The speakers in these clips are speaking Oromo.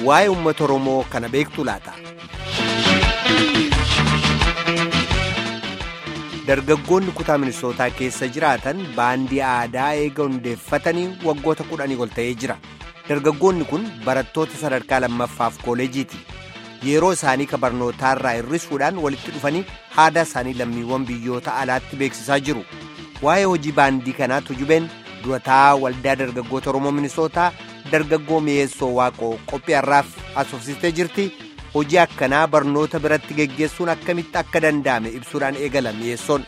waa'ee uummata Oromoo kana beektu laata. Dargaggoonni kutaa ministootaa keessa jiraatan baandii aadaa eega hundeeffatanii waggoota kudhanii ol ta'ee jira. Dargaggoonni kun barattoota sadarkaa lammaffaaf kooleejiiti. Yeroo isaanii ka barnootaarraa hir'isuudhaan walitti dhufanii aadaa isaanii lammiiwwan biyyoota alaatti beeksisaa jiru. Waa'ee hojii baandii kanaa tujubeen durataa waldaa dargaggoota Oromoo ministootaa dargaggoo mi'eessoo waaqoo qophii har'aaf asoofsistee jirti. Hojii akkanaa barnoota biratti geggeessuun akkamitti akka danda'ame ibsuudhaan eegala mi'eessoon.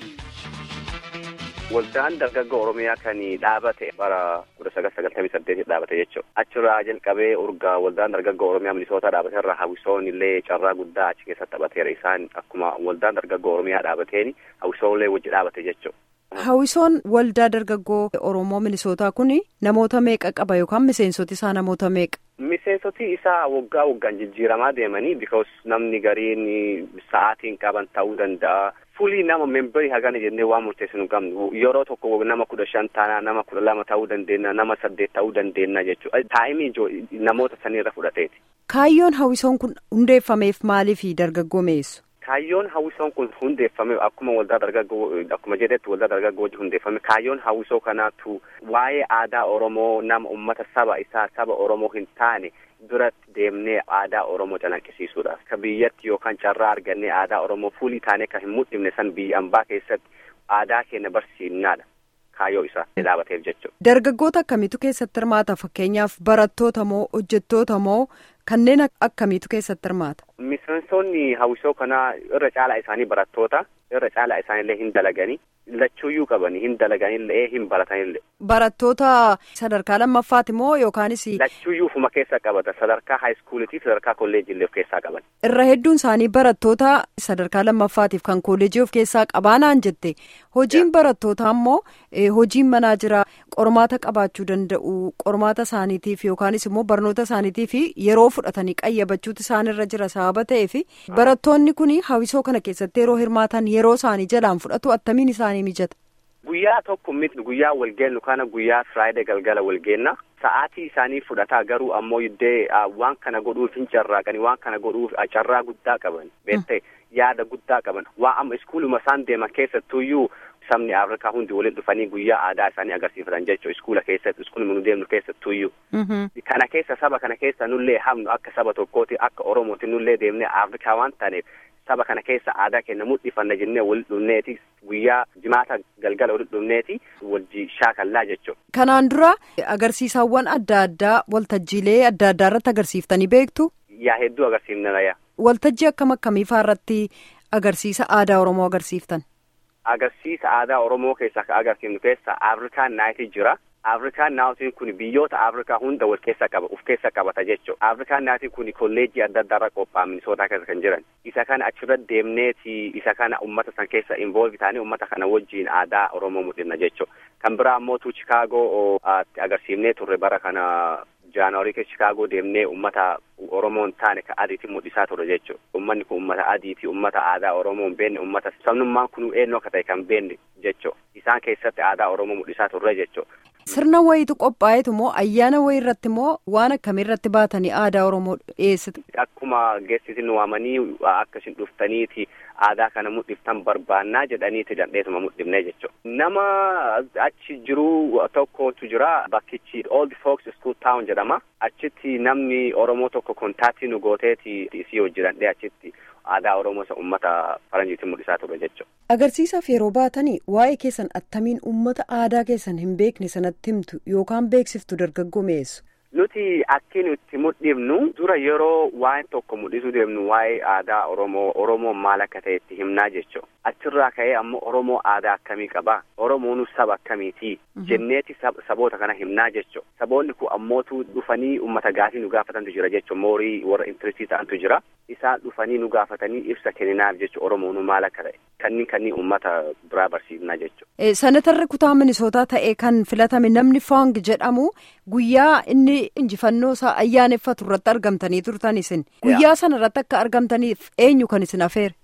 Waldaan dargaggoo Oromiyaa kan dhaabate bara kudha sagal sagaltamii saddeetii dhaabate jechuudha. Achirraa jalqabee urgaa waldaan dargaggoo Oromiyaa minisootaa dhaabate irraa hawwisoon illee carraa guddaa achi keessatti taphateera. Isaan akkuma waldaan dargaggoo Oromiyaa dhaabateen hawwisoon illee wajji dhaabate jechuudha. Hawwisoon waldaa dargaggoo Oromoo minisootaa kun namoota meeqa qaba yookaan miseensoti isaa namoota meeqa? Miseensoti isaa waggaa waggaan jijjiiramaa deemanii because namni gariin sa'aatiin qaban ta'uu danda'a. Fulii nama memberii hagana jennee waan murteessinu hin qabnu yeroo tokko nama kudha shan taanaa nama kudha lama ta'uu dandeenya nama saddeet ta'uu dandeenya jechuudha. Taa'imii namoota sanirra fudhateeti. Kaayyoon hawwisoon kun hundeeffameef maaliif dargaggoo mi'eessu? Kaayyoon hawwisoo kun hundeeffame akkuma waldaa dargaggoo akkuma jedhetti waldaa dargaggoo wajji hundeeffame kaayyoon hawwisoo kanaatu waa'ee aadaa Oromoo nama ummata saba isaa saba Oromoo hin taane biratti deemnee aadaa Oromoo calaqqisiisuudhaaf ka biyyatti yookaan carraa argannee aadaa Oromoo fuulii taanee kan hin mul'ifne san biyya ambaa keessatti aadaa keenya barsiifnaadha. Kaayyoo isaa dhaabateef jechuudha. Dargaggoota akkamiitu keessatti hirmaata fakkeenyaaf barattoota moo hojjettoota moo kanneen akkamiitu keessatti hirmaata? Miseensonni hawwisoo kanaa irra caalaa isaanii barattoota irra caalaa isaaniillee hin dalaganii lachuuyyuu qabanii hin dalaganillee hin baratanillee. Barattoota sadarkaa lammaffaati moo yookaanis. Lachuuyyuu ufuma keessa qabata sadarkaa haayiskuuliitiif sadarkaa kolleejjiillee of keessaa qaban. Irra hedduun isaanii barattoota sadarkaa lammaffaatiif kan kolleejii of keessaa qabaanaan jette hojiin barattootaa immoo hojiin manaa jira qormaata qabaachuu danda'u qormaata isaaniitiif yookaanis immoo barnoota isaaniitiif yeroo fudhatanii qayyabachuutu isaanirra jira sababa ta'eef barattoonni kun hawwisoo kana keessatti yeroo hirmaatan yeroo isaanii jalaan fudhatu attamiin isaanii mijata. Guyyaa tokko miti guyyaa walgeennu kana guyyaa firaayidee galgala walgeenna sa'aatii isaanii fudhataa garuu ammoo iddee waan kana godhuuf hin carraaqanii waan kana godhuuf carraa guddaa qaban beektee yaada guddaa qaban waan amma iskuuluma isaan deeman keessattuyyuu sabni afrikaa hundi waliin dhufanii guyyaa aadaa isaanii agarsiifatan jechuudha iskuula keessatti iskuuluma nu deemnu keessattuyyuu. Kana keessa saba kana keessa nullee hamnu akka saba tokkooti akka oromooti nullee deemnee afrikaa waan taaneef saba kana keessa aadaa keenya mul'ifanna jennee wal dhufneeti guyyaa jimaata galgala wal dhufneeti wajji shaakallaa jechuudha. Kanaan dura agarsiisawwan adda addaa waltajjiilee adda addaa irratti agarsiiftanii beektu. Yaa hedduu agarsiifnana yaa. Waltajjii akkam akkamiifaa irratti agarsiisa aadaa Oromoo agarsiiftan? Agarsiisa aadaa Oromoo keessaa kan agarsiifnu keessa Afrikaan naayitii jira. Afrikaan naayitiin kun biyyoota Afrikaa hunda wal keessa qaba uf keessa qabata jechuudha. Afrikaan naayitiin kun kolleejjii adda addaarra qophaa'an minisootaa keessa kan jiran. Isa kana achirratti deemneeti isa kana uummata san keessa involve taanee uummata kana wajjiin aadaa Oromoo mul'ina jechuudha. Kan biraa ammoo Chicaagoo agarsiifnee turre bara kana Jaanwarii keessa Chicaagoo deemnee uummata Oromoo hin taane kan adiitti mul'isaa ture jechuudha. Uummanni kun uummata adiiti, uummata aadaa Oromoo hin beekne, uummata sabnummaan kun eenyu akka ta'e kan beekne jechuudha. Isaan keessatti aadaa Oromoo mul'isaa turre jechuudha. Sirna wayiitu qophaa'etu moo ayyaana wayii irratti moo waan akkamii irratti baatanii aadaa Oromoo dhiyeessitu? Akkuma geessisin waamanii akkasiin dhuftaniiti aadaa kana mul'iftan barbaannaa jedhaniiti dandheesuma mul'ifnee jechuudha. Nama achi jiru tokkotu jira bakkichi Old Folks School Town jedhama. Achitti namni Oromoo tokko kontaaktii nu gooteeti isii hojii dandhee achitti aadaa Oromoo isa uummata faranjiitiin mul'isaa ture jechuudha. Agarsiisaaf yeroo baatanii waa'ee keessan attamiin uummata aadaa keessan hin beekne sanatti himtu yookaan beeksiftu dargaggoo mi'eessu. Nuti akki nuti mul'ifnu dura yeroo waa'ee tokko mul'isuu deemnu waa'ee aadaa Oromoo Oromoon maal akka ta'e itti himnaa jechuudha. Achirraa ka'ee ammoo Oromoo aadaa akkamii qabaa? Oromoon saba akkamiiti? Jenneeti saboota kana himnaa jechuudha. Saboonni kun ammootu dhufanii uummata gaafii nu gaafatantu jira jechuudha. Moorii warra intiristii ta'antu jira. Isaan dhufanii nu gaafatanii ibsa kenninaaf jechuudha. Oromoon maal akka ta'e? Kanniin kanniin uummata biraa barsiifnaa jechuudha. Senatarri kutaa minisootaa ta'e kan filatame namni Faang jedhamu guyyaa inni injifannoo isaa ayyaaneffatu irratti argamtanii turtan isin. Guyyaa sana irratti akka argamtaniif eenyu kan isin afeere?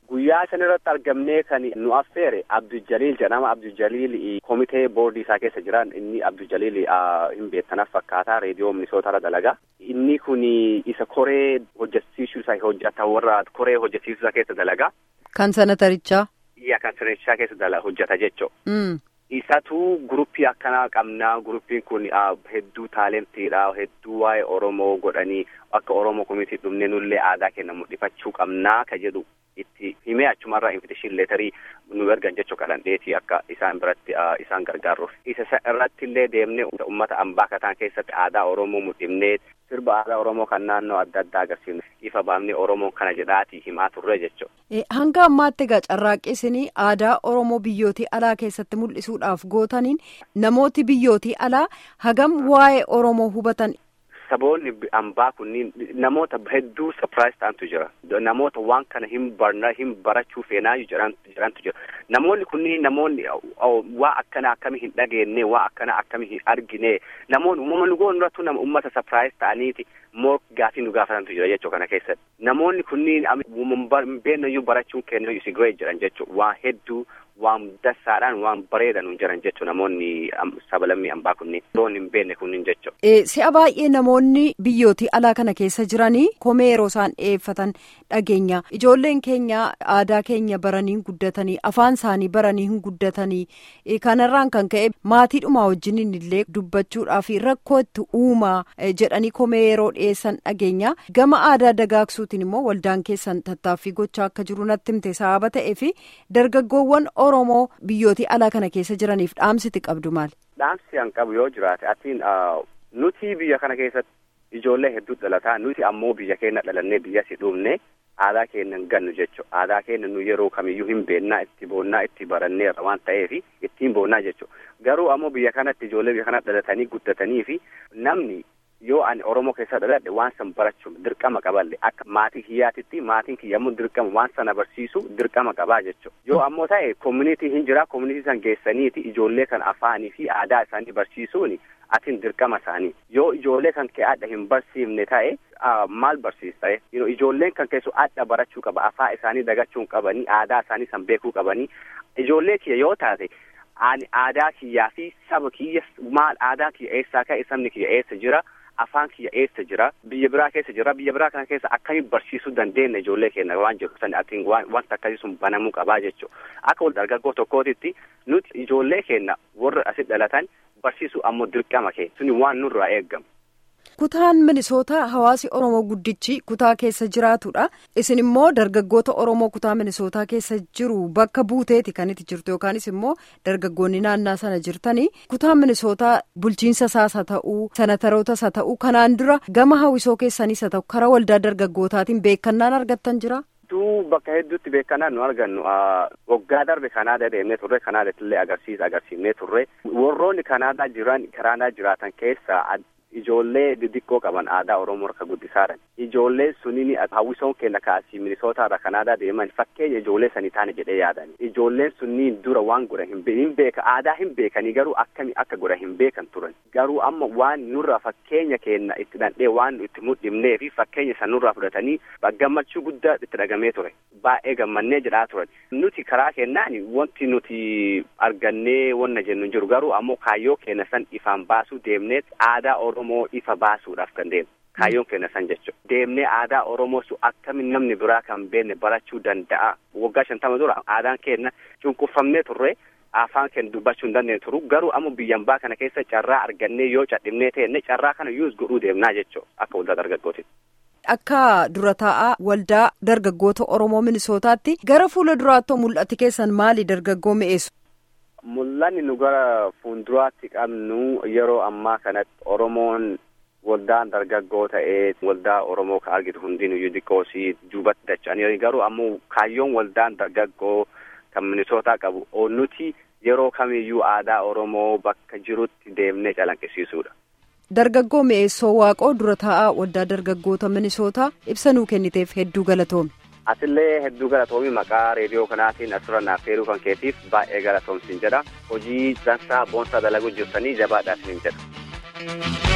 Guyyaa san irratti argamnee kan nu affeere Abdul Jaliil jedhama. Abdul Jaliil komitee boordii isaa keessa jiran inni Abdul Jaliil hin beektanaaf fakkaata reediyoo Minisootarra dalagaa. Inni kun isa koree hojjechiisuu isaa hojjeta warra koree hojjechiisuu isaa keessa dalagaa. Kan sanatarichaa. Iyya kan sanatarichaa keessa hojjeta jechuudha. Isatu guruppii akkanaa qabnaa guruppiin kun hedduu taalentiidha hedduu waa'ee Oromoo godhanii akka Oromoo komitii dhumne nullee aadaa keenya mul'ifachuu qabnaa ka jedhu itti himee achumarraa invitation leetarii nu ergan jechuu kadhandheeti akka isaan biratti isaan gargaaruuf. Isa irratti illee deemnee uummata ambaa kataan keessatti aadaa Oromoo mul'ifnee sirba aadaa Oromoo kan naannoo adda addaa agarsiifne ifa baafnee Oromoon kana jedhaatii himaa turre jechuudha. Hanga ammaatti egaa carraaqqisanii aadaa Oromoo biyyootii alaa keessatti mul'isuudhaaf gootaniin namooti biyyootii alaa hagam waa'ee Oromoo hubatan. Saboonni ambaa kunniin namoota hedduu surprise ta'antu jira. Namoota waan kana hin barna hin barachuu feenaayu jedhantu jira. Namoonni kunniin namoonni waa akkana akkami hin dhageenye waa akkana akkami hin argine namoonni uumama nu goonu irrattu nama uummata surprise ta'aniiti moo gaafii nu gaafatantu jira jechuu kana keessatti. Namoonni kunniin beennayyuu barachuun kennu isi great jedhan jechuu waa hedduu waan dassaadhaan waan bareedan jiran jechu namoonni sabalammii ambaa kunniin loon hin beekne kunniin jechu. Si'a baay'ee namoonni biyyootii alaa kana keessa jiranii komee yeroo isaan dhiyeeffatan dhageenya ijoolleen keenya aadaa keenya baranii guddatanii afaan isaanii baranii hin guddatanii kanarraan kan ka'e maatiidhumaa wajjiniin illee dubbachuudhaaf rakkoo itti uumaa jedhanii komee yeroo dhiyeessan dhageenya gama aadaa dagaagsuutiin immoo waldaan keessan tattaaffii gochaa akka jiru natti himte sababa ta'ee fi dargaggoowwan Oromoo biyyootii alaa kana keessa jiraniif dhaamsiti qabdu maali? Dhaamsi an qabu yoo jiraate atiin nuti biyya kana keessatti ijoollee hedduu dhalataa nuti ammoo biyya keenya dhalannee biyya si dhumne aadaa keenya hin gannu jechuudha. Aadaa keenya nu yeroo kamiyyuu hin beennaa itti boonnaa itti baranneerra waan ta'eef ittiin boonnaa jechuudha. Garuu ammoo biyya kanatti ijoollee biyya kana dhalatanii guddatanii fi namni yoo ani Oromoo keessa dhaladhe waan san barachuun dirqama qaballe akka maatii kiyyaatitti maatiin kiyya ammoo dirqama waan sana barsiisu dirqama qabaa jechuudha. Yoo ammoo ta'e koominitii hin jira koominitii san geessaniiti ijoollee kan afaanii fi aadaa isaanii barsiisuuni atiin dirqama isaanii. Yoo ijoollee kan kee adda hin barsiifne ta'e maal barsiista ijoolleen kan keessu adda barachuu qaba afaa isaanii dagachuun qabanii aadaa isaanii san beekuu qabanii ijoollee kiyya yoo taate ani aadaa kiyyaa fi saba kiyya maal aadaa kiyya eessaa ka'e sabni kiyya eessa jira. afaan kiyya eessa jira biyya biraa keessa jira biyya biraa kana keessa akkamiin barsiisuu dandeenya ijoollee keenya waan jiru san atiin wanta akkasii sun banamuu qabaa jechuudha akka wal dargaggoo tokkootitti nuti ijoollee keenya warra asitti dhalatan barsiisuu ammoo dirqama keenya suni waan nurraa eeggamu. Kutaan Minisootaa hawaasi Oromoo guddichi kutaa keessa jiraatudha. Isin immoo dargaggoota Oromoo kutaa Minisootaa keessa jiru bakka buuteeti kan itti jirtu yookaanis immoo dargaggoonni naannaa sana jirtanii kutaan Minisootaa bulchiinsa isaas haa ta'uu sanatarootas haa ta'uu kanaan dura gama hawwisoo keessanis haa ta'u karaa waldaa dargaggootaatiin beekannaan argattan jira. hedduu bakka hedduutti beekannaan nu argannu waggaa darbe kanaadaa deemnee turre kanaadaatti illee agarsiisa agarsiifnee turre warroonni kanaadaa jiran kanaadaa jiraatan keessa ijoollee diddiqqoo qaban aadaa oromoo harka guddisaadhan ijoollee suniin hawwisoon keenya kaasii minisootaarra kanaadaa deeman fakkeenya ijoollee sanii taane jedhee yaadan ijoolleen sunniin dura waan godhan hin beeka aadaa hin beekanii garuu akkami akka godhan hin beekan turan garuu amma waan nurraa fakkeenya keenya itti dhandhee waan itti mudhimnee fi fakkeenya san nurraa fudhatanii gammachuu guddaa itti dhagamee ture baay'ee gammannee jedhaa turan nuti karaa kennaan wanti nuti argannee wanna jennu jiru garuu ammoo kaayyoo keenya san ifaan baasuu deemnee aadaa oromoo ifa baasuudhaaf kan deemu kaayyoon keenya san jechuudha. Deemnee aadaa Oromoo sun akkamiin namni biraa kan beekne barachuu danda'a. Waggaa shantama dura aadaan keenya cunqurfamnee turre afaan keenya dubbachuu hin dandeenye turu garuu ammoo biyyan baa kana keessa carraa argannee yoo cadhimnee teenne carraa kana yuus godhuu deemnaa jechuudha akka waldaa dargaggootitti. Akka dura taa'aa waldaa dargaggoota Oromoo Minisootaatti gara fuula duraatti mul'atti keessan maali dargaggoo mi'eessu? Mul'anni nu gara fuulduraatti qabnu yeroo ammaa kanatti Oromoon waldaan dargaggoo ta'ee waldaa Oromoo ka argitu hundinuyyuu xiqqoosii duubatti dacha'anii garuu ammoo kaayyoon waldaan dargaggoo kan minisootaa qabu nuti yeroo kamiyyuu aadaa Oromoo bakka jirutti deemnee calanqisiisuudha. Dargaggoo mi'eessoo waaqoo dura taa'aa waldaa dargaggoota minisootaa ibsa nuu kenniteef hedduu galatoomi. Atillee hedduu galatoomii maqaa reediyoo kanaatiin asirra naaf feeruu kan keetiif baay'ee galatoomsiin jedha. Hojii dansaa boonsaa dalaguu jirtanii jabaadhaa isiniin jedha.